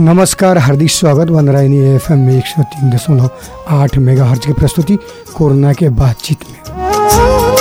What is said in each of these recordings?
नमस्कार हार्दिक स्वागत वनरायनी F M एक सौ तीन दशमलव आठ मेगा हर्ज की प्रस्तुति कोरोना के बातचीत में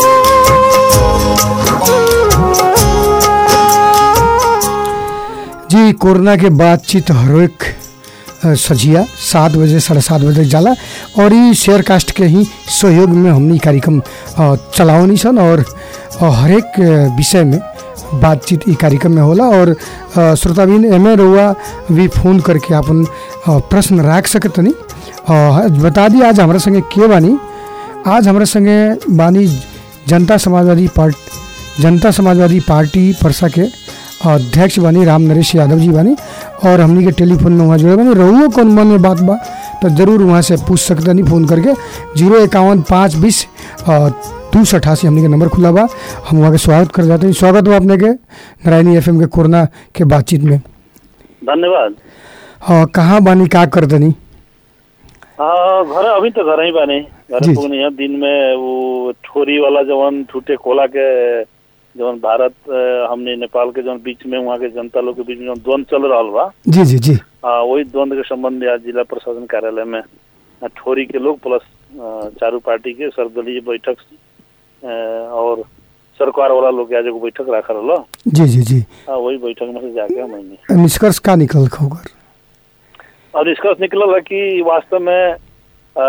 जी कोरोना के बातचीत हरेक अ, सझिया सात बजे साढ़े सात बजे जाला और ई शेयर कास्ट के ही सहयोग में हमनी कार्यक्रम अ, चलावनी सन और अ, हरेक अ, विषय में बातचीत ई कार्यक्रम में होला और अ, श्रोताबिन एमे रउआ भी फोन करके अपन अ, प्रश्न राख सकतनी अ, बता दी आज हमारे संगे के बानी आज हमारे संगे बानी जनता समाजवादी पार्टी जनता समाजवादी पार्टी परसा के अध्यक्ष बानी राम नरेश यादव जी बानी और हमनी के टेलीफोन में वहाँ जुड़े बानी रहुओ कौन मन में बात बा तो जरूर वहाँ से पूछ सकते नहीं फ़ोन करके जीरो इक्यावन पाँच बीस दो सौ अठासी हमनी के नंबर खुला बा हम वहाँ के स्वागत कर जाते हैं स्वागत बा अपने के नारायणी एफएम के कोरोना के बातचीत में धन्यवाद अ, कहाँ बानी का करतनी हाँ घर अभी तो घर ही बानी घर जी। पुगनी है दिन में वो ठोरी वाला जवन ठूटे कोला के जवन भारत अ, हमने नेपाल के जवन बीच में वहाँ के जनता लोग के बीच में जवन द्वंद चल रहा बा जी जी जी हाँ, वही द्वंद के संबंध में आज जिला प्रशासन कार्यालय में अ, ठोरी के लोग प्लस अ, चारू पार्टी के सर्वदलीय बैठक अ, और सरकार वाला लोग के आज एगो बैठक रखा रहा जी जी जी वही बैठक में से जाके हम आइनी निष्कर्ष का निकल खबर और निष्कर्ष निकलल है कि वास्तव में अ,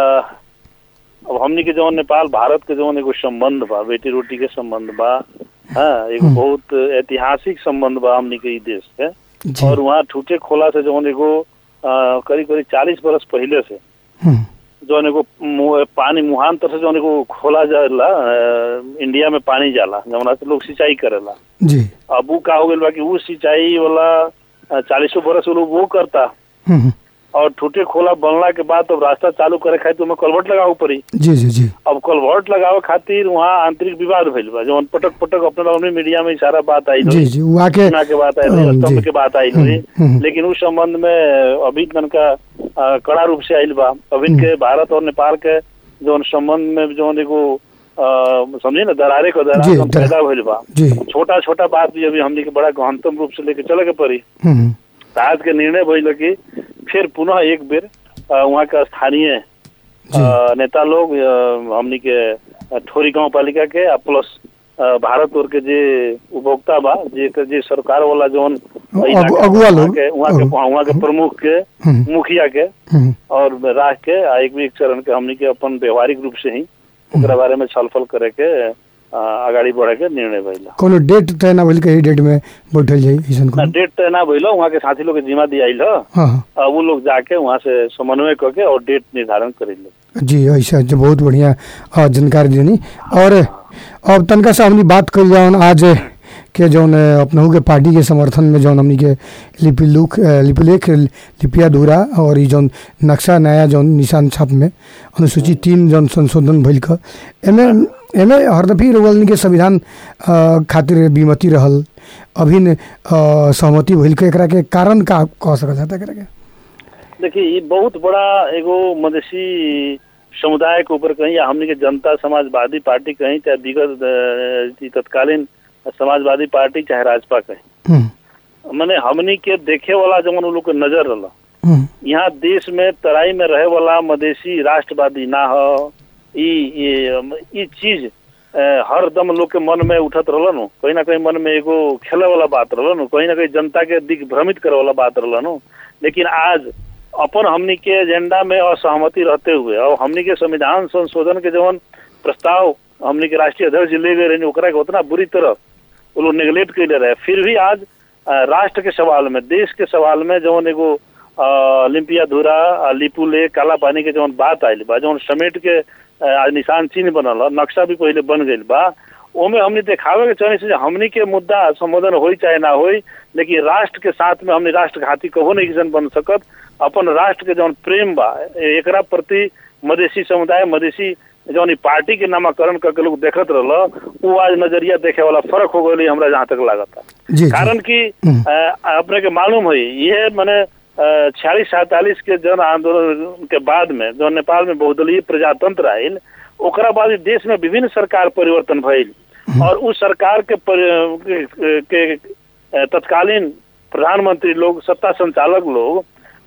अब हमनी के जवन नेपाल भारत के जवन एगो संबंध बा बेटी रोटी के संबंध बा हाँ एगो हम्म। बहुत ऐतिहासिक संबंध बा हमनी के ई देश से जी और वहाँ ठूटे खोला से जवन एगो अ, करीब करीब चालीस बरस पहले से हम्म, जवन एगो मु- पानी मुहांतर से जवन एगो खोला जाला अ, इंडिया में पानी जाला जवना से लोग सिंचाई करेला जी अब उ का हो गइल बा कि उ सिंचाई वाला अ, चालीसों बरस वो लोग वो करता हम्म, हम्म, और ठूटे खोला बनला के बाद अब रास्ता चालू करे खातिर ओमे कलवर्ट लगावे पड़ी जी जी जी अब कलवर्ट लगावे खातिर वहाँ आंतरिक विवाद भइल बा जवन पटक पटक अपने अपने मीडिया में सारा बात आई जी जी वो आके सूचना के बात आई हाँ, स्तंभ जी। के बात आई हम्म, हम्म। लेकिन उस संबंध में अभी तनका अ, कड़ा रूप से आइल बा अभी के भारत और नेपाल के जवन संबंध में जवन एगो अ, समझे ना दरारे को जी, दरार दरार। पैदा भइल बा जी छोटा छोटा बात भी अभी हमनी के बड़ा गहनतम रूप से लेके चले के पड़ी हम्म, हम्म, तो आज के निर्णय भइल कि फिर पुनः एक बेर अ, वहाँ के स्थानीय जी अ, नेता लोग अ, हमनी के अ, ठोरी गांव पालिका के आ प्लस अ, भारत और के जे उपभोक्ता बा जे के जे सरकार वाला जौन अगु- इलाका बा, अगुवा वहाँ लोग। के वहाँ के अगु- वहाँ के प्रमुख के हम्म, मुखिया के हम्म, और राख के आ एक भी एक चरण के हमनी के अपन व्यवहारिक रूप से ही ओकरा बारे में छलफल करे के अ, अगाडि बढ़े के निर्णय भइल कोनो डेट तय ना भइल के डेट में बैठल जाई ऐसन ना कोनो डेट तय ना भइल वहाँ के साथी लोग के जिम्मा दियाइल ह हाँ हाँ अ, वो लोग जाके वहाँ से समन्वय करके और डेट निर्धारण करेले जी ऐसा जो बहुत बढ़िया अ, जानकारी देनी और अब तनका से हमनी बात कर जाओ आज के जौन अ, अपनहु के पार्टी के समर्थन में जौन हमनी के लिपि लुक अ, लिपिलेख लिपिया धुरा और ई जौन नक्शा नया जौन निशान छाप में अनुसूची तीन जौन संशोधन भइल क एमे एमे हरदफी रोगलनी के संविधान अ, खातिर विमति रहल अभिन अ, सहमति भइल के एकरा के कारण का कह सकत है एकरा के देखिए ये बहुत बड़ा एगो मधेसी समुदाय के ऊपर कहीं या हमने के जनता समाजवादी पार्टी कहीं चाहे विगत अ, ई तत्कालीन समाजवादी पार्टी चाहे राजपा कहीं हम्म माने हमनी के देखे वाला जवन उ लोग के नजर रहला हम्म यहाँ देश में तराई में रहे वाला मधेसी राष्ट्रवादी ना हो ई ई- ई चीज अ, हरदम लोग के मन में उठत रहल नु कहीं ना कहीं मन में एगो खेले वाला बात रहल नु कहीं ना कहीं जनता के दिग्भ्रमित करे वाला बात रहल नु लेकिन आज अपन हमनी के एजेंडा में असहमति रहते हुए और हमनी के संविधान संशोधन के जवन प्रस्ताव हमनी के राष्ट्रीय अध्यक्ष जी ले गए रहे ओकरा के उतना बुरी तरह वो लोग नेग्लेक्ट कैले रहे फिर भी आज अ, राष्ट्र के सवाल में देश के सवाल में जवन एगो अ, लिम्पिया धुरा अ, लिपुले काला पानी के जवन बात आयल बा जवन समेट के अ, आज निशान चिन्ह बनल ह, नक्शा भी पहले बन गइल बा ओमे हमने देखावे के चाहे से हमनी के मुद्दा संबोधन होई चाहे ना होई लेकिन राष्ट्र के साथ में हमने राष्ट्र घाती कहो नहीं किसन बन सकत अपन राष्ट्र के जौन प्रेम बा ए- एकरा प्रति मधेसी समुदाय मधेसी जौन ई पार्टी के नामाकरण करके लोग देखत रहल उ आज नजरिया देखे वाला फर्क हो गई हमरा जहाँ तक लागता जी जी कारण कि हम्म। अ, अपने के मालूम है ये मैंने छियालीस सैतालीस के जन आंदोलन के बाद में जो नेपाल में बहुदलीय प्रजातंत्र आयल ओकरा बाद ई देश में विभिन्न सरकार परिवर्तन भइल और उस सरकार के, पर, के, के अ, तत्कालीन प्रधानमंत्री लोग सत्ता संचालक लोग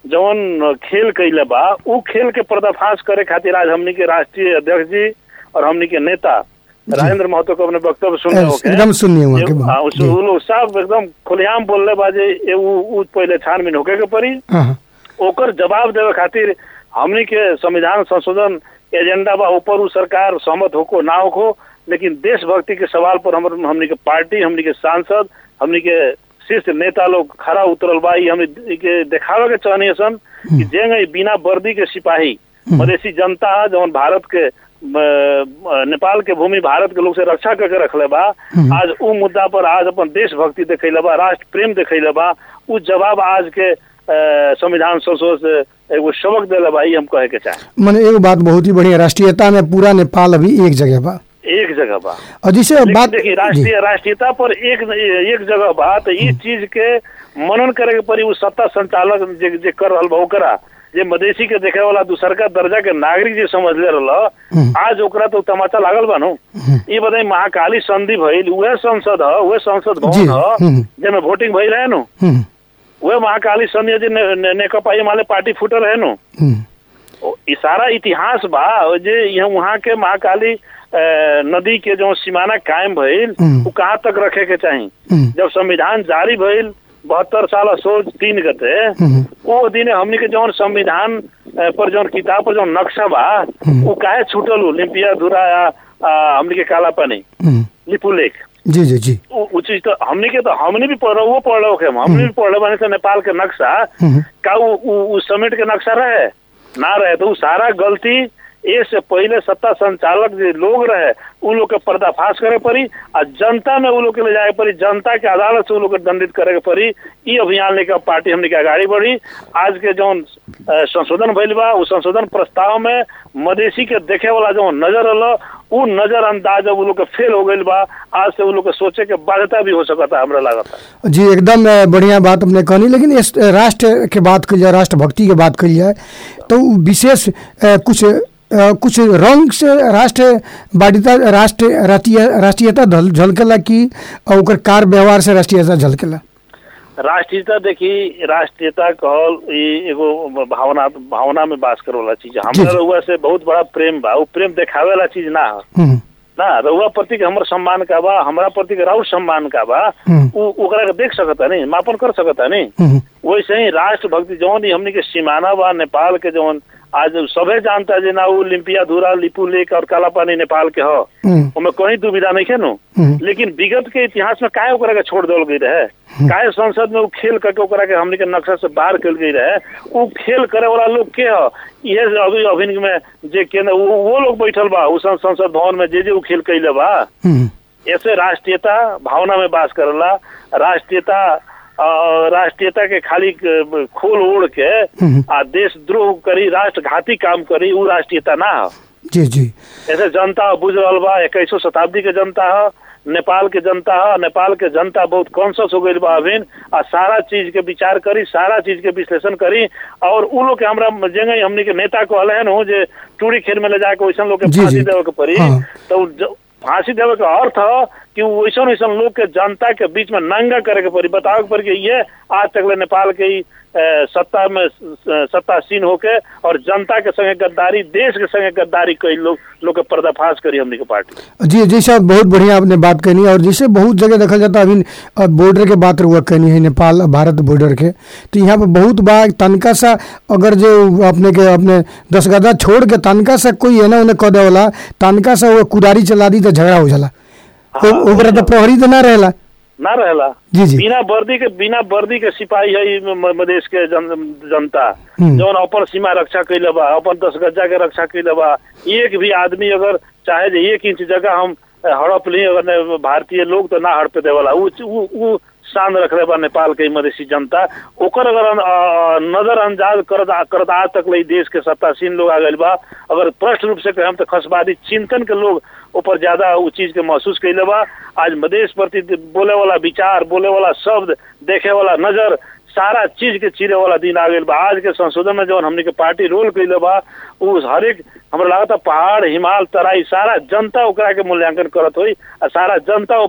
जवन खेल कैले बा उ खेल के पर्दाफाश करे खातिर आज हमनी के राष्ट्रीय अध्यक्ष जी और हमनी के नेता राजेंद्र महतो को अपने वक्तव्य सुनले होके एकदम सुनिए वहाँ के ये- बात। हाँ, उस- जी। उ लोग सब एकदम खुलेआम बोलले बा जे ए उ उ पहले छानबीन होके के पड़ी हाँ हाँ ओकर जवाब देवे खातिर हमनी के संविधान संशोधन एजेंडा बा ऊपर उ सरकार सहमत होको ना होको लेकिन देशभक्ति के सवाल पर हमर हमनी के पार्टी हमनी के सांसद हमनी के शीर्ष नेता लोग खड़ा उतरल बा ई हमनी के देखावे के चाहनी सन कि जेंगे बिना वर्दी के सिपाही मधेसी जनता है जौन भारत के अ, अ, नेपाल के भूमि भारत के लोग से रक्षा करके रखले बा आज उ मुद्दा पर आज अपन देशभक्ति देखैले बा राष्ट्र प्रेम देखैले बा उ जवाब आज के अ, संविधान संशोधन से एगो सबक देले बा ई हम कहे के चाहे मने एगो बात बहुत ही बढ़िया राष्ट्रीयता में पूरा नेपाल अभी एक जगह बा एक जगह बा और जैसे लेकिन बात देखिए जी, राष्ट्रीय राष्ट्रीयता पर एक एक जगह बा तो इस चीज के मनन करे के पड़ी उ सत्ता संचालक जे, जे कर रहल बा ओकरा जे मधेसी के देखे वाला दूसरका दर्जा के नागरिक जे समझ ले रहल आज ओकरा तो तमाचा लागल बा नु ई बताई महाकाली संधि भइल उहे संसद ह उहे संसद जी, भवन ह हम्म। जेमे वोटिंग भइल है नु हम्म, उहे महाकाली संधि जे ने- ने- नेकपा एमाले पार्टी फूटल है नु हम्म, ओ, ई सारा इतिहास बा ओ जे यहाँ वहाँ के महाकाली अ, नदी के जो सीमाना कायम भइल हम्म। वो कहाँ तक रखे के चाही हम्म, जब संविधान जारी भइल बहत्तर साल सोच तीन गते हम्म, वो दिन हमनी के जौन संविधान अ, पर जौन किताब पर जौन नक्शा बा हम्म। वो काहे छूटल हो लिम्पिया धुरा या अ, हमनी के काला पानी हम्म, लिपू लेक जी जी जी उ उ चीज तो हमनी के तो हमनी भी पढ़ वो पढ़ रहे हमनी भी पढ़ रहे से नेपाल के नक्शा हम्म, का उ, उ, उ समेट के नक्शा रहे ना रहे तो उ सारा गलती ए से पहले सत्ता संचालक जे लोग रहे उ लोग के पर्दाफाश करे पड़ी आ जनता में उ लोग के ले जाए पड़ी जनता के अदालत से उ लोग के दंडित करे के पड़ी ई अभियान लेकर पार्टी हमने के आगाड़ी बढ़ी आज के जौन अ, संशोधन भइल बा उ संशोधन प्रस्ताव में मधेसी के देखे वाला जो नजर अल उ नजर अंदाज अब उ लोग के फेल हो गइल बा आज से उ लोग के सोचे के बाध्यता भी हो सकता हमरा लागता जी एकदम अ, बढ़िया बात अपने कहनी लेकिन इस राष्ट्र के बात कल जाए राष्ट्रभक्ति के बात कल जाए तो उ विशेष अ, कुछ अ, कुछ रंग से राष्ट्र बाध्यता राष्ट्र राष्ट्रीय राष्ट्रीयता झल- झलकेला कि अ, ओकर कार व्यवहार से राष्ट्रीयता झलकेला राष्ट्रीयता देखी राष्ट्रीयता कहल ई एगो भावना भावना में बास करे वाला चीज है। जी, हमरा जी। रउआ से बहुत बड़ा प्रेम बा उ प्रेम देखावे वाला चीज ना है हम्म, ना रउआ प्रति के हमर सम्मान का बा हमरा प्रति के राउर सम्मान का बा हम्म, उ ओकरा के देख सकता नहीं मापन कर सकता नहीं हम्म, वैसे ही राष्ट्र भक्ति जौन ही हमनी के सीमाना बा नेपाल के जौन आज सभे जानता जे ना उ लिम्पिया धुरा लिपू लेक और काला पानी नेपाल के ह हम्म, ओमे कहीं दुविधा नहीं है नु हम्म, लेकिन विगत के इतिहास में काहे ओकरा के छोड़ देल गई रहे काहे संसद में उ खेल करके ओकरा के हमनी के नक्शा से बाहर कल गई रहे उ खेल करे वाला लोग के ह इहे से अभी अभिन में जे केंद्र वो, वो लोग बैठल बा उ सं- संसद भवन में जे जे उ खेल कैले बा हम्म, ऐसे राष्ट्रीयता भावना में बास करला राष्ट्रीयता अ, राष्ट्रीयता के खाली क- खोल ओढ़ के हम्म। आ देशद्रोह करी राष्ट्रघाती काम करी उ राष्ट्रीयता ना ह जी जी ऐसे जनता बुझ रहल बा इक्कीसो शताब्दी के जनता है नेपाल के जनता है नेपाल के जनता बहुत कॉन्सियस हो गई बा अभिन आ सारा चीज के विचार करी सारा चीज के विश्लेषण करी और उ लोग के हमरा जंगे हमनी के नेता कहले हैं नु जे टूरी खेल में ले जाके वैसन लोग के जी, फांसी जी। देवे के पड़ी हाँ। तो उ ज- फांसी देवे के अर्थ है कि वैसन वैसन लोग के जनता के बीच में नंगा करे के पड़ी बतावे के पड़ी कि ये आज तक ले नेपाल के ई, अ, सत्ता में स- सत्तासीन होके और जनता के संगे गद्दारी देश के संगे गद्दारी कई लोग लोग के पर्दाफाश करी हमनी के पार्टी जी जी साहब बहुत बढ़िया आपने बात कहनी और जैसे बहुत जगह देखा जाता है अभी अ, बॉर्डर के बात हुआ कहनी है नेपाल और भारत बॉर्डर के तो यहाँ पे बहुत बार तनका सा अगर जो अपने के अपने दस गदा छोड़ के तनका सा कोई है ना उन्हें कह देवला तनका सा वो कुदारी चला दी तो झगड़ा हो जाला हाँ, ओ- ओकरा तो प्रहरी तो ना रहेला ना रहेला जी जी बिना वर्दी के बिना वर्दी के सिपाही है ई म- मधेश के जन, जनता हम्म। जौन अपन सीमा रक्षा कैले बा अपन दस गज्जा के रक्षा कैले बा एक भी आदमी अगर चाहे जे एक इंच जगह हम अ, हड़प ली अगर ने भारतीय लोग तो ना हड़पे देवला उ उ- उ शान रखले बा नेपाल के ई मधेसी जनता ओकर अगर अन- अ, नजरअंदाज करत करत आज तक ले ई देश के सत्तासीन लोग आ गइल बा अगर स्पष्ट रूप से कहें तो खसवादी चिंतन के लोग ऊपर ज्यादा उ चीज के महसूस कैले बा आज मधेश प्रति बोले वाला विचार बोले वाला शब्द देखे वाला नजर सारा चीज के चीरे वाला दिन आ गइल बा आज के संशोधन में जौन हमनी के पार्टी रोल कैले बा उ हरेक हमरा लागत पहाड़ हिमाल तराई सारा जनता ओकरा के मूल्यांकन करत होई आ सारा जनता ऊपर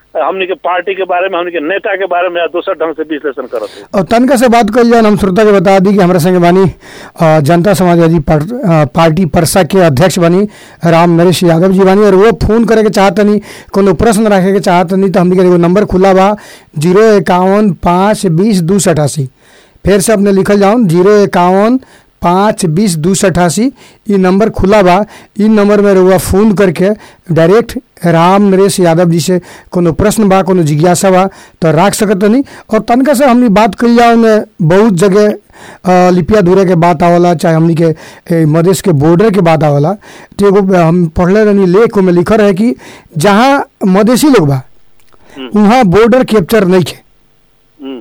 हमनी के पार्टी के बारे में हमनी के नेता के बारे में या दोसर ढंग से विश्लेषण करत है और तनका से बात कल जाए हम श्रोता के बता दी कि हमारे संगे बानी अ, जनता समाजवादी पार, अ, पार्टी परसा के अध्यक्ष बानी राम नरेश यादव जी बानी और वो फोन करे के चाहतनी कोनो प्रश्न रखे के चाहतनी तो हमनी के एगो नंबर खुला बा जीरो इक्यावन पाँच बीस दू सौ अठासी फिर से अपने लिखल जाऊन जीरो इक्यावन पाँच बीस दू सौ अठासी ई नंबर खुला बा ई नंबर में रउआ फ़ोन करके डायरेक्ट राम नरेश यादव जी से कोनो प्रश्न बा कोनो जिज्ञासा बा तो राख सकत नहीं और तनका से हमनी बात कल जाओ में बहुत जगह अ, लिपिया दूरे के बात आवला चाहे हमनी के ए, मधेश के बॉर्डर के बात आवला तो एगो हम पढ़ले रहनी लेख में लिखल है कि जहाँ मधेसी लोग बा हम्म। वहाँ बॉर्डर कैप्चर नहीं खे हम्म,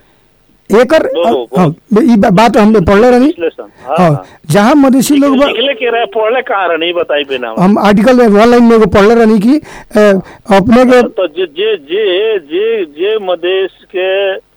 एकर ओ, ओ, हाँ, ई बा- बात हमने पढ़ले रहनी विश्लेषण हाँ, हाँ हाँ। जहाँ मधेसी लोग बा निकले के रहे पढ़ले कहाँ रहे नहीं बताई पे ना हम आर्टिकल में ऑनलाइन में एगो पढ़ले रहनी कि अ, अपने के तो जे जे जे जे जे मदेश के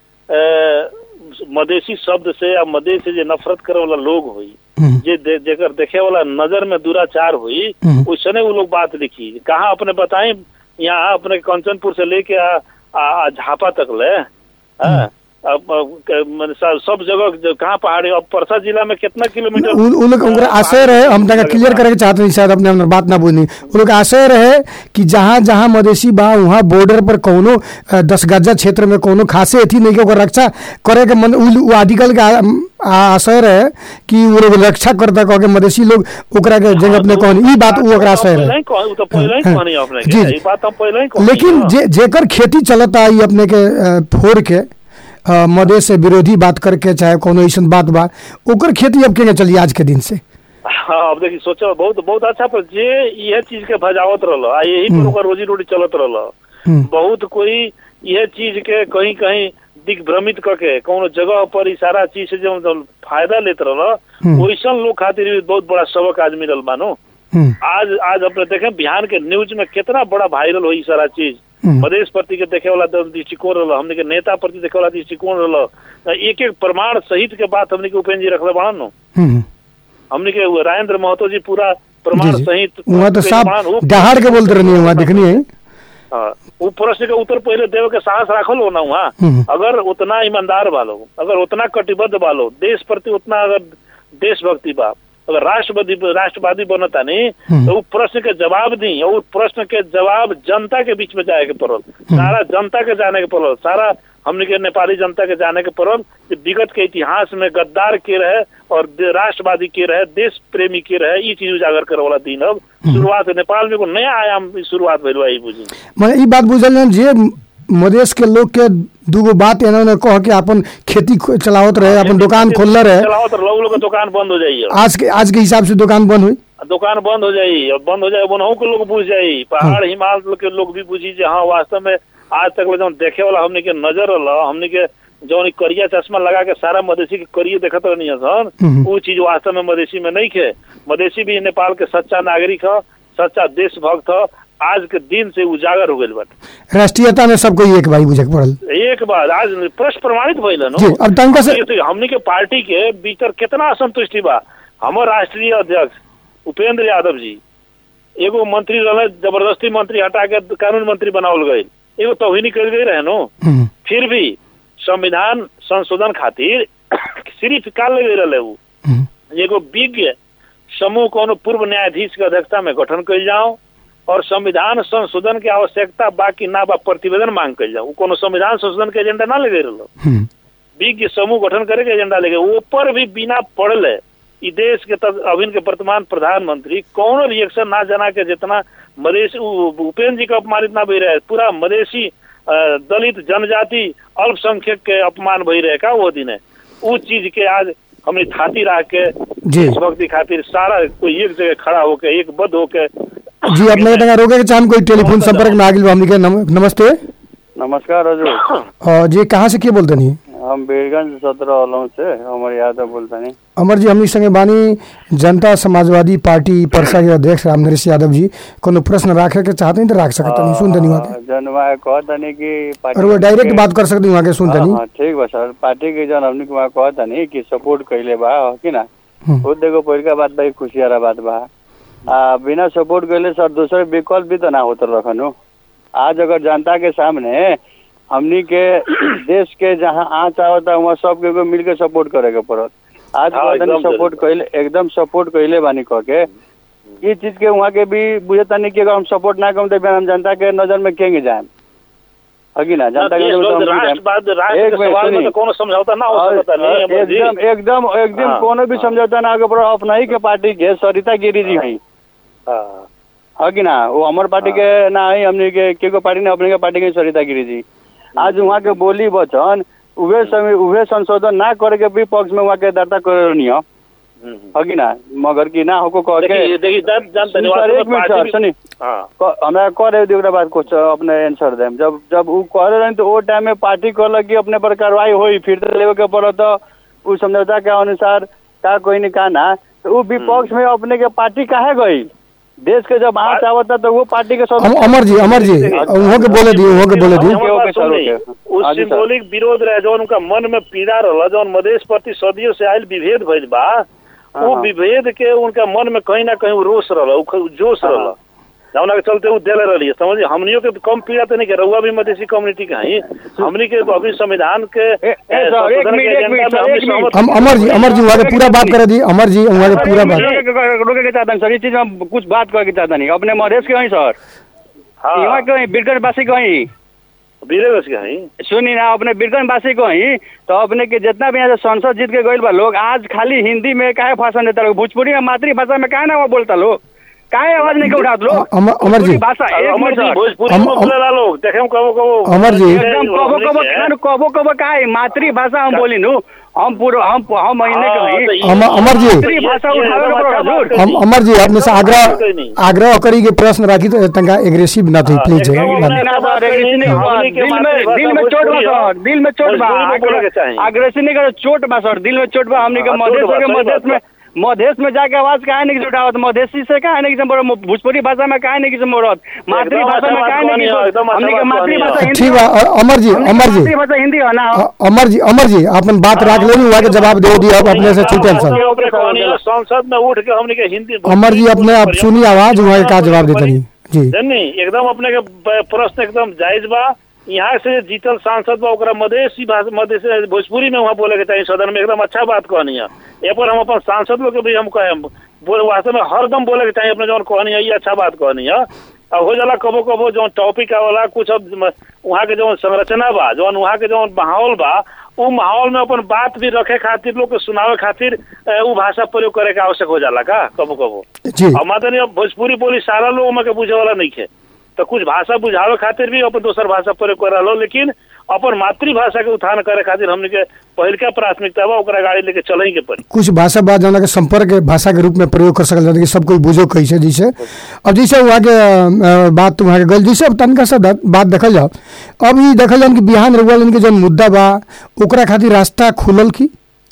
अ, मदेशी शब्द से या मदेश से जे नफरत करे वाला लोग हुई हम्म, जे दे, जेकर देखे वाला नजर में दुराचार हुई हम्म। उसने वो लोग बात लिखी कहाँ अपने बताएं यहाँ अपने कंचनपुर से लेके आ, आ, आ झापा तक ले हाँ, अब अब क- मने स- सब जगह जो कहाँ पहाड़ी अब परसा जिला में कितना किलोमीटर उ उ लोग उनका आशय रहे हम तक क्लियर करे के चाहते नहीं शायद अपने अंदर बात ना बोलनी उ लोग आशय रहे कि जहाँ जहाँ मधेसी बा वहाँ बॉर्डर पर कोनो अ, दस गजा क्षेत्र में कोनो खासे अथी नहीं के ओकर रक्षा करे के मन उ उ आर्टिकल के आ- आ- आशय रहे कि वो लोग रक्षा करता कह के मधेसी लोग ओकरा के जगह अपने कहनी ई बात उ ओकरा आशय पहले रहे ही कह- उ तो पहले ही हाँ, कहनी अपने जी, के जी। ई बात हम पहले ही कहनी लेकिन हाँ। जे जेकर खेती चलता ई अपने के अ, फोड़ के अ, मधेश से विरोधी बात करके चाहे कोनो ऐसन बात बा ओकर खेती अब केने चली आज के दिन से हाँ अब देखिए सोचो बहुत बहुत अच्छा पर जे यह चीज के भजावत रहलो आ यही पर ओकर रोजी रोटी चलत रहलो हम्म, बहुत कोई यह चीज के कहीं कहीं दिग्भ्रमित करके कोनो जगह पर ई सारा चीज से जो जो फायदा लेत रहलो हम्म। वैसन लोग खातिर भी बहुत बड़ा सबक आज मिलल मानो हम्म, आज आज अपने देखें बिहार के न्यूज में कितना बड़ा वायरल हो ई सारा चीज हम्म। मधेश प्रति के देखे वाला द- दृष्टिकोण रहल हमने के नेता प्रति देखे वाला दृष्टिकोण रहल एक एक प्रमाण सहित के बात हमने के उपेन्द्र जी रखले बड़ा नो हम्म। हमने के वो राजेंद्र महतो जी पूरा जी प्रमाण जी सहित वहाँ तो प्रमाण साफ वो- दहाड़ के बोलते रहनी है वहाँ देखनी है हाँ, वो प्रश्न के उत्तर पहले देवे के साहस राखल हो ना वहाँ हम्म। अगर उतना ईमानदार बालो अगर उतना कटिबद्ध बालो देश प्रति उतना अगर देशभक्ति बा अगर राष्ट्रवादी राष्ट्रवादी बनता नहीं हम्म। तो वो प्रश्न के जवाब दी और प्रश्न के जवाब जनता के बीच में जाए के पड़ल सारा जनता के जाने के पड़ल सारा हमने के नेपाली जनता के जाने के पड़ल कि विगत के इतिहास में गद्दार के रहे और दे- राष्ट्रवादी के रहे देश प्रेमी के रहे ये चीज उजागर करे वाला दिन अब शुरुआत नेपाल में एगो नया आयाम शुरुआत भइल बा ई बुझी मैंने ई बात बुझल ना जे मधेश के लोग के दूगो बात इन्होंने कह के अपन खेती खो- चलावत रहे अपन दुकान खोलले रहे चलाओ तो लोग लोग के दुकान बंद हो जाइए आज के आज के हिसाब से दुकान बंद हुई दुकान बंद हो जाई और बंद हो जाए वनहु के लोग बुझ जाई पहाड़ हिमालय के लोग भी बुझी जे हाँ वास्तव में आज तक ले जौन देखे वाला हमने के नजर रहा हमने के जौन ई करिया चश्मा लगा के सारा मधेसी के करिए देखत रहनी सन हम्म। वो चीज वास्तव में मधेसी में नहीं खे मधेसी भी नेपाल के सच्चा नागरिक ह सच्चा देशभक्त ह आज के दिन से उजागर हो गइल बाटे राष्ट्रीयता में सबको एक भाई बुझे के पड़ल एक बार आज प्रश्न प्रमाणित भइल न जी, अब तनका से- हमनी के- हमनी के पार्टी के भीतर कितना असंतुष्टि बा हमर राष्ट्रीय अध्यक्ष उपेंद्र यादव जी एगो मंत्री रहे जबरदस्ती मंत्री हटा के कानून मंत्री बनावल गए एगो तोहिनी कर गई रहे नो हम्म, फिर भी संविधान संशोधन खातिर सिर्फ काल लगे रहे उ हम्म, एगो विज्ञ समूह कोनो पूर्व न्यायाधीश के अध्यक्षता में गठन कइल जाओ और संविधान संशोधन के आवश्यकता बाकी ना बा प्रतिवेदन मांग कइल जाओ उ कोनो संविधान संशोधन के एजेंडा ना लगे रहो हम्म, विज्ञ समूह गठन करे के एजेंडा लेके ऊपर भी बिना पढ़ले ई देश के तब अभिन के वर्तमान प्रधानमंत्री कौनो रिएक्शन ना जना के जितना मधेसी उ- उपेंद्र जी का अपमानित ना भई रहे पूरा मधेसी अ, दलित जनजाति अल्पसंख्यक के अपमान भई रहे का वो दिन है उ चीज के आज हमने थाती रह के जी देशभक्ति खातिर सारा कोई एक जगह खड़ा होके एक बद होके जी अपने के तंगा रोके के चाहन कोई टेलीफोन संपर्क में आगिल बा हमनी के नम, नमस्ते नमस्कार हजुर और जी कहाँ से के बोलते नहीं हम वीरगंज सत्रह अलौं से अमर यादव बोलतानी अमर जी हमनी संगे बानी जनता समाजवादी पार्टी परसा के अध्यक्ष राम नरेश यादव जी कोनो प्रश्न राखे के चाहते हैं तो राख सकते नहीं सुन तनी वहाँ के जन वहाँ कहतानी कि पार्टी और वो डायरेक्ट के- बात कर सकते वहाँ के सुन हाँ, तनी हाँ, ठीक बा सर पार्टी के जन हमनी के वहाँ कहतानी कि सपोर्ट कइले बा हो कि ना हम्म, खुद देखो पहिलका बात भाई खुशियारा बात बा आ बिना सपोर्ट कइले सर दूसरे विकल्प भी तो ना होत रखनु आज अगर जनता के सामने हमनी के देश के जहाँ आँच आवता वहाँ सब के मिल के सपोर्ट करे के पड़त आज हाँ, कहतनी एकदम सपोर्ट जरूर। कैले एकदम सपोर्ट कैले बानी कह के ये चीज के वहाँ के भी बुझतानी कि अगर हम सपोर्ट ना करें तो फिर हम जनता के नजर में केंगे जाए हगी ना जनता के देश नजर में लोग हम भी जाएम। राष्ट्रवाद राष्ट्र एक के मिनट सवाल में सुनिए। तो कोनो समझौता ना हो और- सकता नहीं और अमर जी। एकदम एकदम एकदम हाँ, कोनो भी हाँ। समझौता ना आगे बढ़ो अपना ही के पार्टी के सरिता गिरी जी हई हाँ। है कि ना वो हमार पार्टी के ना है हमने के के को पार्टी ना अपने के पार्टी के सरिता गिरी जी आज वहाँ के बोली वचन उहे समय उहे संशोधन ना करे के भी पक्ष में वहाँ के दर्ता करे नहीं हो हम्म, हम्म। है कि ना मगर की ना होको कह के देखिए देखिए जान जान सुनी धन्यवाद सर, एक मिनट सर, सुनी। हाँ क- हमरा करे दी ओकरा बाद कुछ अपने आंसर देम जब जब उ करे रही तो वो टाइम में पार्टी कहलक कि अपने पर कार्रवाई होई फिर तो लेवे के पड़त उ समझौता के अनुसार का कोई नहीं का ना तो उ विपक्ष में अपने के पार्टी काहे गई देश के जब आँच आवता तो वो पार्टी के सब अम- अमर जी अमर जी वहाँ के बोले दिए वहाँ के बोले दिए ओके, ओके, सर, ओके। उस हाँ जी, सर। सिंबॉलिक विरोध रहे जौन उनका मन में पीड़ा रहला जौन मधेश प्रति सदियों से आयल विभेद भइल बा वो हाँ। विभेद के उनका मन में कहीं ना कहीं उ रोष रहला उ ख- जोश हाँ। रहला जौना के चलते उ देले रहली समझिए हमनियों के कम पीड़ा तो नहीं के रहुआ भी मधेसी कम्युनिटी के हई हमनी के अभी संविधान के ए- ए, सर, एक संशोधन के मिनट, एक एजेंडा मिनट, में सर, हमनी एक मिनट। सहमत हम अमर जी अमर जी वहाँ के पूरा बात करे दी अमर जी वहाँ के पूरा बात रोके रोके के चाहता सर ये चीज में कुछ बात करे के चाहता नहीं अपने मधेश के हई सर हाँ यहाँ के हई बिरगंज वासी के हई वीरगंज के हई सुनी ना अपने बिरगंज वासी को ही तो अपने के जितना भी यहाँ से संसद जीत के गइल बा लोग आज खाली हिंदी में काहे भाषण देता लोग भोजपुरी में मातृभाषा में काहे ना वो बोलता लोग काहे आवाज नहीं के उठात लोग अमर अमर जी भोजपुरी भाषा एक अमर मिनट जी सर। भोजपुरी हम- में बोलेला लोग देखे हम कबो कबो अमर जी। एकदम कबो कबो खान कबो कबो काहे मातृभाषा हम बोली नु हम पूरा हम हम महीने के हई अमर अमर जी मातृभाषा उठावे के पड़ो हजूर। हम अमर जी अपने से आग्रह आग्रह करी के प्रश्न राखी तो तंगा एग्रेसिव ना थी प्लीज एकदम ना, ना, सर, अग्रेसिव नहीं हुआ। हमनी के दिल में मातृभाषा दिल में चोट बा भोजपुरी सर हो। दिल में चोट बा भोजपुरी में बोले के चाही। अग्रेसिव नहीं करो चोट बा सर दिल में चोट बा हमनी के हाँ, मधेश चोट बा, के सही मधेश बात में मधेश में जाके आवाज काहे नहीं जुटावत मधेसी से काहे नहीं किसम भोजपुरी भाषा में काहे नहीं किसम बोलत मातृभाषा में काहे नहीं अच्छा बात किसम कहनी है, हमनी के एकदम मातृभाषा अच्छा हिंदी ठीक बा अ- अमर जी हमनी के अमर जी मातृभाषा हिंदी है ना अ- अमर जी अमर जी अपन बात राख ले वहाँ के जवाब दे दिया अब अपने से छूटल सर ओकरे कहनी है, संसद में उठ के हमनी के हिंदी अमर जी अपने आप सुनी आवाज वहाँ के का जवाब देते नहीं जी जनी एकदम अपने के प- प्रश्न एकदम जायज बा यहाँ से जीतल सांसद बा ओकरा मधेसी भाषा मधेश भोजपुरी में वहाँ बोले के चाहिए सदन में एकदम अच्छा बात कहनी है ए पर हम अपन सांसद लोग के भी हम कहे बोले वास्तव में हरदम बोले के चाहिए अपने जौन कहनी है ये अच्छा बात कहनी है अब हो जाला कबो कबो जो टॉपिक आवेला कुछ अब म- वहाँ के जो संरचना बा जौन वहाँ के जो माहौल बा उ माहौल में अपन बात भी रखे खातिर लोग के सुनावे खातिर अ, उ भाषा प्रयोग करे के आवश्यक हो जाला का कबो कबो जी अब मातनी अब भोजपुरी बोली सारा लोग में के बुझे वाला नहीं है तो कुछ भाषा बुझावे खातिर भी अपन दोसर भाषा प्रयोग कर लो लेकिन अपन मातृभाषा के उत्थान करे खातिर हमने के पहिलका प्राथमिकता बा ओकरा गाड़ी लेके चले के पड़ी कुछ भाषा बा जौन के संपर्क के भाषा के रूप में प्रयोग कर सकल जाता कि सब कोई बुझो कैसे जैसे अब जैसे वहाँ के अ, बात तो वहाँ के गल जैसे अब तनका सा द- बात देखल जाओ अब ई देखल जाओ कि बिहान रउआ के जौन मुद्दा बा ओकरा खातिर रास्ता खुलल की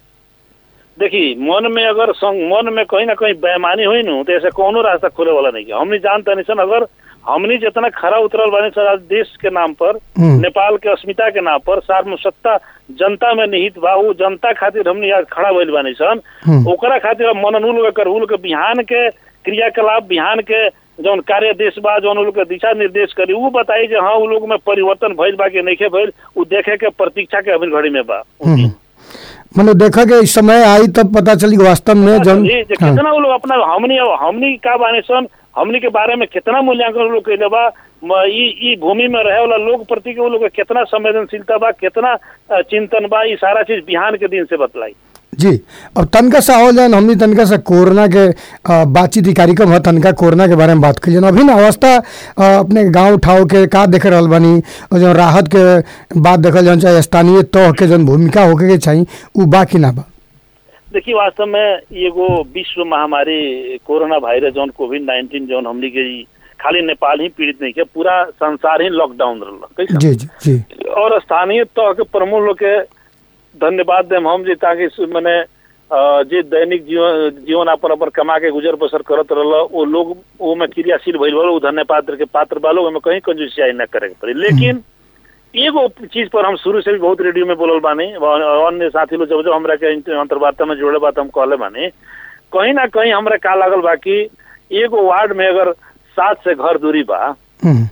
देखी मन में अगर संग, मन में कहीं ना कहीं बेमानी हुई नु तो ऐसे कोनो रास्ता खुले वाला नहीं है हमने जानता नहीं सन अगर हमनी जितना खरा उतरल बानी सर आज देश के नाम पर हम्म। नेपाल के अस्मिता के नाम पर सार्वसत्ता जनता में निहित बा उ जनता खातिर हमनी आज खड़ा भइल बानी सन हम्म। ओकरा खातिर अब मननुल कर उल के बिहान के क्रियाकलाप बिहान के जौन कार्य देश बा जौन उ लोग के दिशा निर्देश करी उ बताई जे हाँ उ लोग में परिवर्तन भइल बा कि नइखे भइल उ देखे के प्रतीक्षा के अभी घड़ी में बा हम्म। मतलब देखा के इस समय आई तब पता चली कि वास्तव में जौन जी, जे हाँ। कितना वो लोग अपना हमनी हमनी का बाने सन हमनी के बारे में कितना मूल्यांकन वो लोग कैले बा म- ई ई भूमि में रहे वाला लोग प्रति के वो लोग के कितना संवेदनशीलता बा कितना अ, चिंतन बा ई सारा चीज बिहान के दिन से बतलाई जी अब तनका सा हो जाए हमनी तनका सा कोरोना के अ, बातचीत ई कार्यक्रम है तनका कोरोना के बारे में बात करिए अभी ना अवस्था अ, अपने गांव उठाव के का देख रहल बानी और जो राहत के बात देखल जाए चाहे स्थानीय तह के जौन भूमिका होके के चाहिए उ बा कि ना बा देखिए वास्तव में ई एगो विश्व महामारी कोरोना वायरस जौन कोविड नाइन्टीन जौन हमनी के ई खाली नेपाल ही पीड़ित नहीं के पूरा संसार ही लॉकडाउन रहल कैसे जी जी जी और स्थानीय तह के प्रमुख लोग के धन्यवाद देम हम जी ताकि सु- मने अ, जे दैनिक जीवन जीवन अपन अपन कमा के गुजर बसर करत रहल वो लोग वो में क्रियाशील भइल बा, वो धन्यवाद के पात्र बा लोग ओमे कहीं कंजूसियाई न करे के पड़ी लेकिन एगो चीज पर हम शुरू से भी बहुत रेडियो में बोलल बानी और अन्य साथी लोग जब जब हमरा के इंटर- अंतर्वार्ता में जोड़े बात हम कहले बानी कहीं ना कहीं हमरा का लागल बा कि एगो वार्ड में अगर सात से घर दूरी बा हम्म,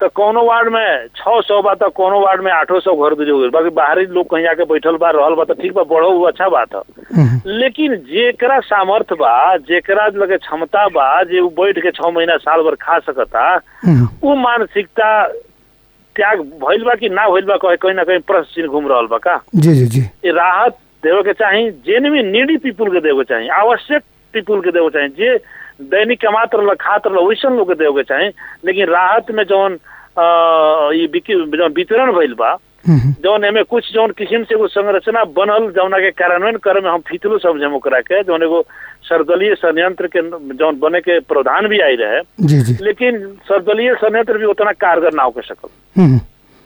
तो कोनो वार्ड में छह सौ बा तो कोनो वार्ड में आठो सौ घर दूरी हो गई बाकी बाहरी लोग कहीं जाके बैठल बा रहल बा तो ठीक बा बढ़ो वो अच्छा बात है हम्म, लेकिन जेकरा सामर्थ बा जेकरा लगे क्षमता बा जे उ बैठ के छह महीना साल भर खा सकता हम्म, उ मानसिकता त्याग भइल बा कि ना भइल बा कहीं कहीं ना कहीं प्रश्न चिन्ह घूम रहल बा का जी जी जी ये राहत देवे के चाही जेनविन नीडी पीपुल के देवे के चाही आवश्यक पीपुल के देवे के चाही जे दैनिक कमात रहल खात रहल वैसन लोग के देवे के चाही लेकिन राहत में जौन अ, ई बिकी- जौन वितरण भइल बा हम्म, जौन एमे कुछ जौन किस्म से एगो संरचना बनल जौना के कार्यान्वयन करे में हम फितलो समझे ओकरा के जौन एगो सर्वदलीय संयंत्र के जौन बने के प्रावधान भी आई रहे जी जी लेकिन सर्वदलीय संयंत्र भी उतना कारगर ना हो सकल हम्म,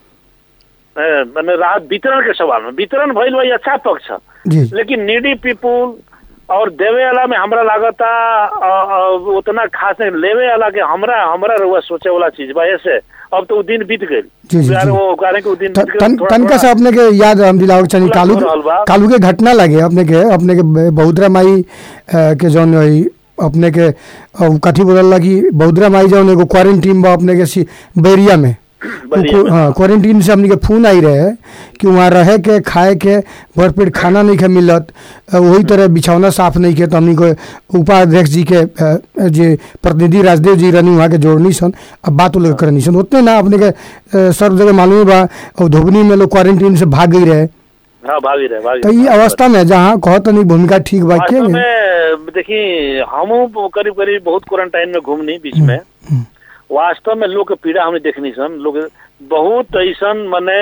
ए, मने राहत वितरण के सवाल में वितरण भइल बा ई अच्छा पक्ष है जी लेकिन नीडी पीपुल और देवे वाला में हमरा लागता अ, अ, उतना खास नहीं लेवे वाला के हमरा हमरा रुआ सोचे वाला चीज बा ऐसे अब तो उ दिन बीत गई जी, जी, जी। वो कारण के उ दिन त- बीत तन, गइल, तनका से अपने के याद हम दिलाओ के चाही खुला कालू हो रहल बा। कालू के घटना लगे अपने के अपने के ब- बहुद्रा माई अ, के जौन ई अपने के अ, उ कथी बोलल कि बहुद्रा माई जौन एगो क्वारंटीन बा अपने के सी बैरिया में बैरिया में। हाँ क्वारंटीन से हमने के फोन आई रहे कि वहाँ रहे के खाए के भरपेट खाना नहीं के मिलत अ, वही तरह बिछौना साफ नहीं के तो हमने को उपाध्यक्ष जी के अ, जे प्रतिनिधि राजदेव जी रहनी वहाँ के जोड़नी सन अब बात वो लोग करनी सन उतने ना अपने के अ, सब जगह मालूम बा और धोबनी में लोग क्वारंटीन से भाग गई रहे हाँ भागी रहे भागी तो ये अवस्था में जहाँ कहत नहीं भूमिका ठीक बा के वास्तव में देखी हमू करीब करीब बहुत क्वारंटाइन में घूमनी बीच में हम्म, वास्तव में लोग के पीड़ा हमने देखनी सन लोग बहुत ऐसन मने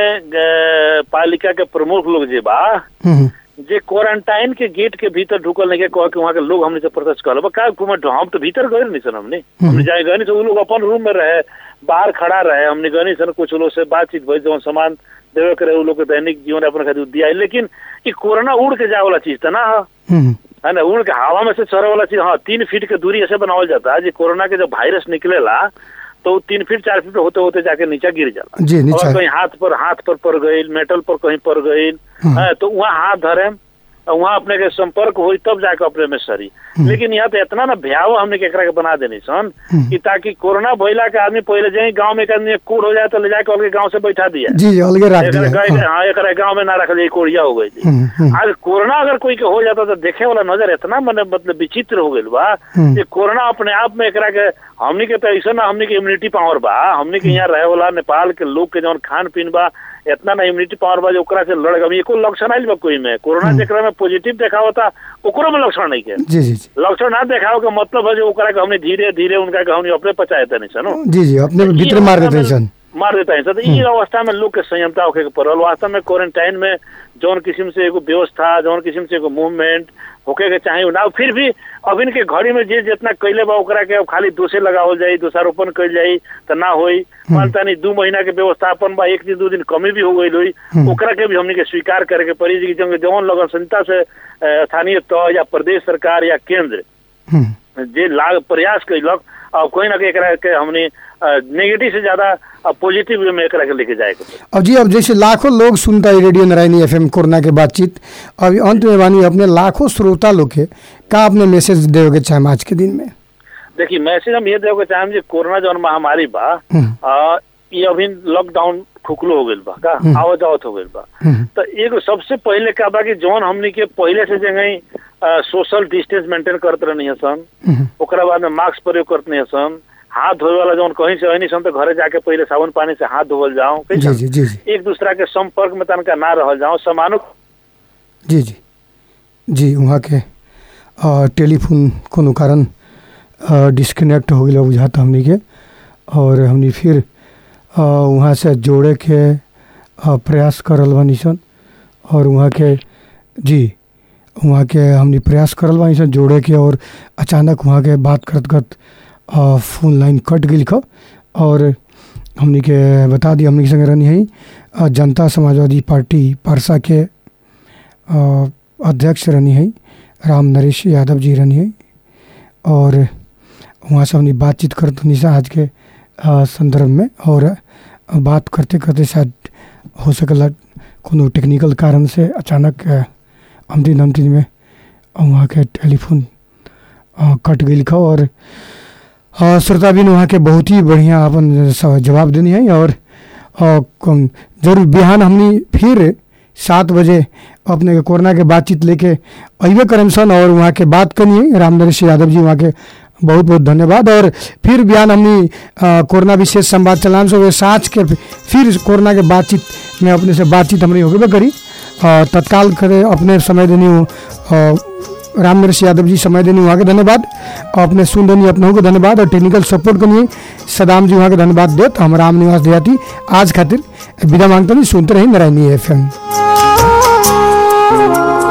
अ, पालिका के प्रमुख लोग जे बा हम्म, जे क्वारंटाइन के गेट के भीतर ढुकल नहीं के कह के वहाँ के लोग हमने से प्रत्यक्ष कर बा का घूमे हम तो भीतर गए नहीं सन हमने हमने जाए गए नहीं तो उ लोग अपन रूम में रहे बाहर खड़ा रहे हमने गए नहीं सन कुछ लोग से बातचीत भई जौन सामान देवे के रहे उ लोग के दैनिक जीवन अपन खातिर दिया लेकिन ई कोरोना उड़ के जाए वाला चीज तो ना है हम्म, है ना उड़ के हवा में से चढ़े वाला चीज हाँ तीन फीट के दूरी ऐसे बनावल जाता है जो कोरोना के जब वायरस निकलेला तो वो तीन फीट चार फीट होते होते जाके नीचे गिर जाला जी और नीचा कहीं हाथ पर हाथ पर पड़ गई मेटल पर कहीं पड़ गई हम्म। है, तो वहाँ हाथ धरे और वहाँ अपने के संपर्क हुई तब जाके अपने में सरी लेकिन यहाँ तो इतना ना भयावह हमने केकरा के बना देनी सन हम्म। कि ताकि कोरोना भइला के आदमी पहले जाए गांव में एक आदमी कूड़ हो जाए तो ले जाके अलगे गांव से बैठा दिया जी जी अलगे रख एकरा दिया गाय- हाँ, हाँ एकरा गांव में ना रख दिया कोड़िया हो गई थी हम्म, हम्म, आज कोरोना अगर कोई के हो जाता तो देखे वाला नजर इतना मने मतलब विचित्र हो गइल बा हम्म। कि कोरोना अपने आप में एकरा के हमनी के तो ऐसा ना हमनी के इम्यूनिटी पावर बा हमनी के यहाँ रहे वाला नेपाल के लोग के जौन खान पीन बा इतना ना इम्यूनिटी पावर बा जो ओकरा से लड़ गई एको लक्षण आइल बा कोई में कोरोना जेकरा में पॉजिटिव देखावता ओकरो में लक्षण नहीं के जी जी जी लक्षण ना देखाव के मतलब है जो ओकरा के हमने धीरे धीरे उनका के हमने अपने पचाए तनी सनो जी जी अपने भीतर मार देते हैं सन मार देता है तो ई अवस्था में लोग के संयमता होके के पड़ल वास्तव में क्वारंटाइन में जौन किस्म से एगो व्यवस्था जौन किस्म से एगो मूवमेंट होके के चाहे ना फिर भी अभिन के घड़ी में जे जितना कैले बा ओकरा के अब खाली दोषे लगावल जाई दोषारोपण कैल जाई तो ना होई मानता नहीं दू महीना के व्यवस्थापन बा एक दिन दू दिन कमी भी हो गई हुई हम्म। ओकरा के भी हमने के स्वीकार करे के पड़ी जी कि जौन- जौन लगन संहिता से अ, स्थानीय तह या प्रदेश सरकार या केंद्र हम्म, जे लाग प्रयास कैलक और कोई ना कोई एकरा के हमने नेगेटिव से ज्यादा पॉजिटिव वे में एकरा के लेके जाए के पड़ी। अब जी अब जैसे लाखों लोग सुनता है रेडियो नारायणी एफएम कोरोना के बातचीत अब अंत में बानी अपने लाखों श्रोता लोग के का अपने मैसेज देवे चाहे आज के दिन में देखिए मैसेज हम ये देवे के चाहेम जे कोरोना जौन महामारी बा हम्म, आ, ये अभी लॉकडाउन खुखलो हो गइल बा का हम्म। आवत जावत हो गइल बा हम्म, तो एगो सबसे पहले का बा कि जौन हमनी के पहले से जगह सोशल डिस्टेंस मेंटेन करत रहनी है सन हम्म, ओकरा बाद में मास्क प्रयोग करत नहीं है सन हाथ धोए वाला जौन कहीं से नहीं सन तो घरे जाके पहले साबुन पानी से हाथ धोवल जाओ जी कैसन? जी जी जी एक दूसरा के संपर्क में तनका ना रहल जाओ समानु जी जी जी वहाँ के अ, टेलीफोन कोनो कारण अ, डिस्कनेक्ट हो गया बुझाता हमनी के और हमनी फिर अ, वहाँ से जोड़े के अ, प्रयास करल बानी सन और वहाँ के जी वहाँ के हमनी प्रयास करल बानी सन जोड़े के और अचानक वहाँ के बात करत करत अ, फोन लाइन कट गई ख और हमनी के बता दी हमनी के संगे रहनी है अ, जनता समाजवादी पार्टी पारसा के अ, अध्यक्ष रहनी है राम नरेश यादव जी रहनी है और वहाँ से हमने बातचीत करत हनी सा आज के अ, संदर्भ में और अ, बात करते करते शायद हो सकला कोनो टेक्निकल कारण से अचानक अ, अमदिन अमदिन में वहाँ के टेलीफोन अ, कट गई खा और अ, श्रोता बिन वहाँ के बहुत ही बढ़िया अपन स- जवाब देनी है और अ, कम- जरूर बिहान हमनी फिर सात बजे अपने के कोरोना के बातचीत लेके अबे करम सन और वहाँ के बात करनी है रामनरेश यादव जी वहाँ के बहुत बहुत धन्यवाद और फिर बिहान हमनी अ, कोरोना विशेष संवाद चलान से साँझ के फिर कोरोना के बातचीत में अपने से बातचीत हमने होबे करी अ, तत्काल करे अपने समय देनी हो अ, राम नरेश यादव जी समय देनी वहाँ के धन्यवाद अपने सुन देनी अपने को धन्यवाद और टेक्निकल सपोर्ट करनी सदाम जी वहाँ के धन्यवाद देत हम राम निवास देहाती आज खातिर विदा मांगते नहीं सुनते रही नारायणी एफ